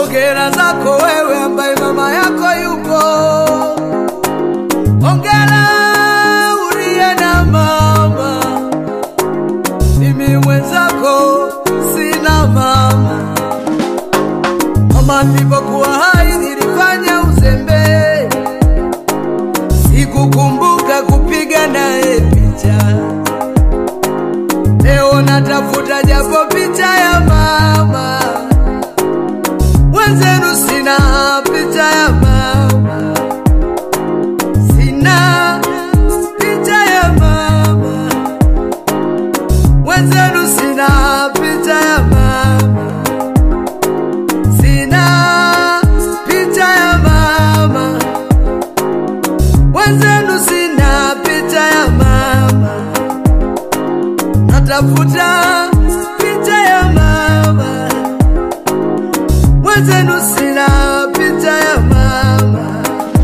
Ongera zako wewe ambaye mama yako yupo. Ongera uliye na mama, mimi mwenzako sina mama. Mama nilipokuwa hai nilifanya uzembe, sikukumbuka kupiga naye picha. Leo natafuta japo picha ya mama wenzenu, sina picha ya mama, sina picha ya mama wenzenu, sina picha ya mama, sina picha ya mama wenzenu, sina picha ya mama natafuta picha ya mama wenzenu, sina picha ya mama.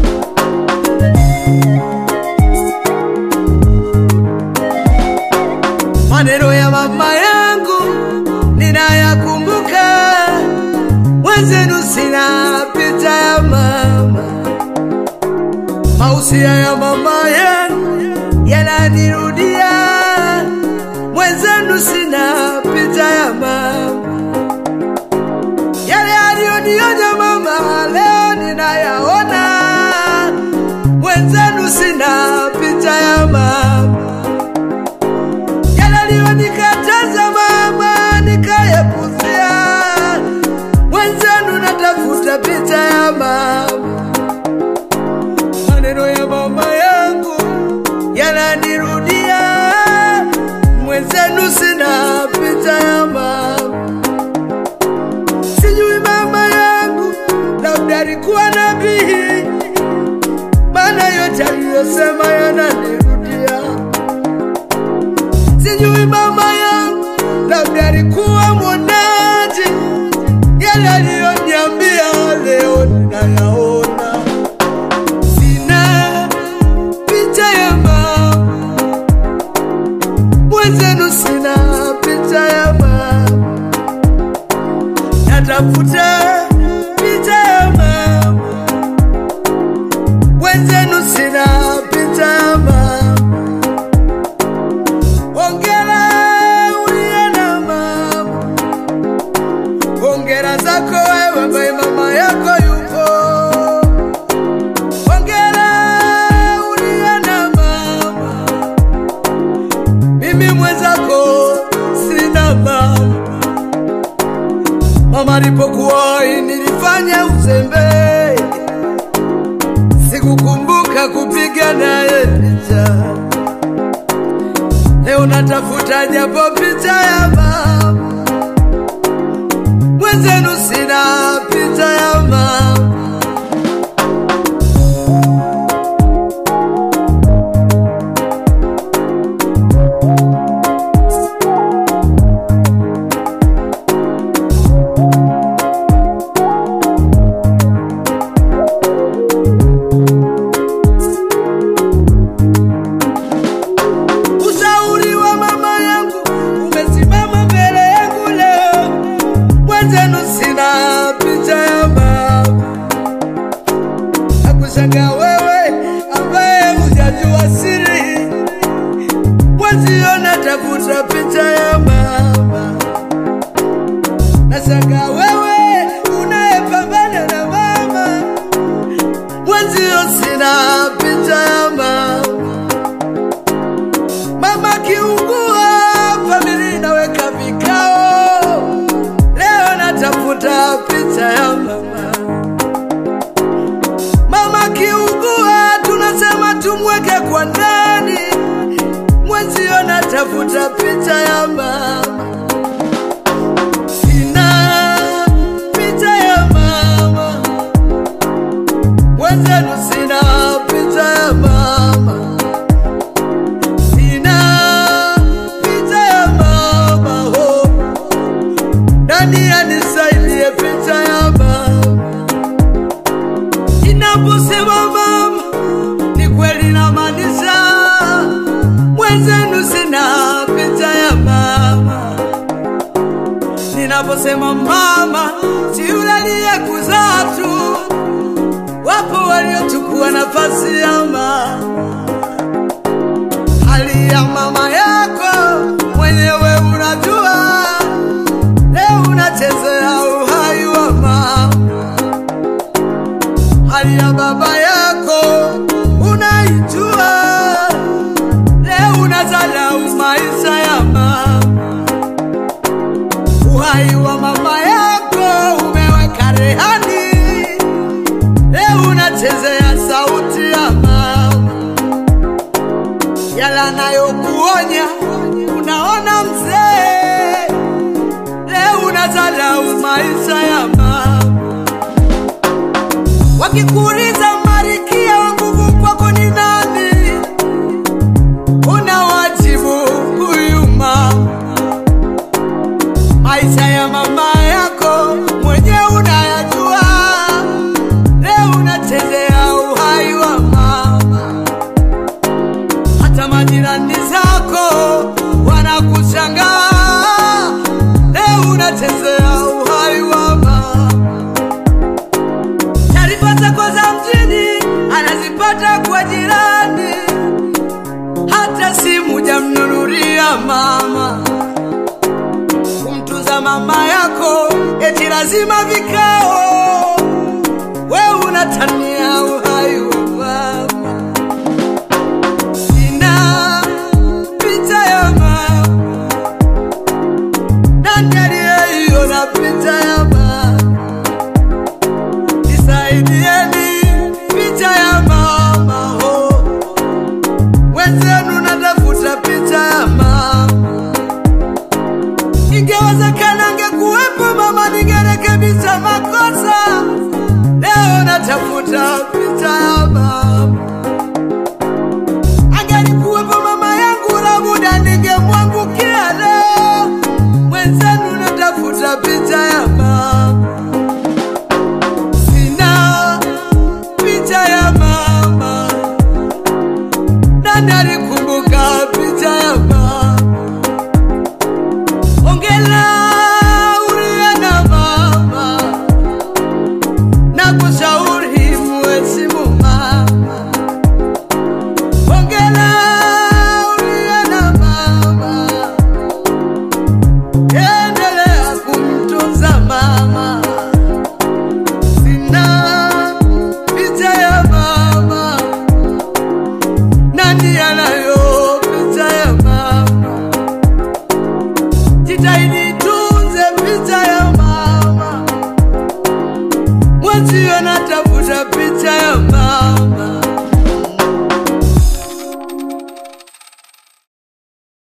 Maneno ya mama yangu ninayakumbuka, wenzenu, sina picha ya mama. Mausia ya mama yangu yananirudia mwenzenu sina picha ya mama, yale aliyonionya mama leo ninayaona. Mwenzenu sina picha ya mama, yale aliyonikataza mama nikayapuzia. Mwenzenu natafuta picha ya mama, maneno ya mama yangu yananirudia mwenzenu sina picha ya mama. Sijui mama yangu labda alikuwa nabii, maana yote aliyosema yananirudia. Sijui mama yangu labda alikuwa mwonaji, yale aliyoniambia leo ninayaona. Sina picha ya mama mwenzenu sina picha ya mama, natafuta picha ya mama, mwenzenu sina picha ya mama. Ongera uliye na mama, ongera zako wewe ambaye mama yako yupo. Ongera uliye na mama mimi mwenzako sina mama. Mama alipokuwa hai nilifanya uzembe, sikukumbuka kupiga naye picha. Leo natafuta japo picha ya mama, mwenzenu sina picha ya mama. Ushauri wa mama yangu umesimama mbele yangu leo, mwenzenu sina picha ya mama. Nakushangaa wewe ambaye hujajua siri, mwenzio natafuta picha ya mama. Nashangaa wewe unayepambana na mama, mwenzio sina picha ya mama. Mama kiungua, familia inaweka vikao. Leo natafuta picha ya mama. Mama kiungua, tunasema tumweke kwa ndani. Mwenzio natafuta picha ya mama. Sina picha ya mama, mwenzenu sina picha ya mama. Sina picha ya mama ho, nani anisaidie picha ya mama? Inaposema mama, ni kweli namaanisha, mwenzenu sina picha ya mama. Ninaposema mama, si yule aliyekuzaa machozi ya mama, hali ya mama yako mwenyewe unajua, leo unachezea uhai wa mama, hali ya baba yako unaijua, leo unazalau maisha ya mama, uhai wa mama yako umeweka rehani, leo unachezea sauti ya mama, yala nayokuonya unaona mzee, leo unazalau maisha ya mama wakikuuliza marikia wa nguvu kwako ni nani, unawajibu huyu mama. Maisha ya mama yako mwenyewe unayajua, leo unachezea uhai wa mama. Hata majirani zako wanakushangaa, leo unachezea uhai wa mama taarifa zako za mjini anazipata kwa jirani, hata simu jamnunulia mama. Kumtunza mama yako eti lazima vikao, we unatania uhai wa mama. Sina picha ya mama, nani aliyeiona picha ya mama? Nisaidieni picha ya mama ho, wenzenu natafuta picha ya mama. Ingewezekana angekuwepo mama, ningerekebisha makosa. Leo natafuta picha ya mama. Angelikuwepo mama yangu, labuda ningemwangukia leo. Mwenzenu natafuta picha ya mama. Sina picha ya mama, nani alikumbuka picha ya mama? Ongela uliye na mama, na kushauri muheshimu mama. Ongela uliye na mama, endelea kumtunza mama sina picha ya mama, nani ana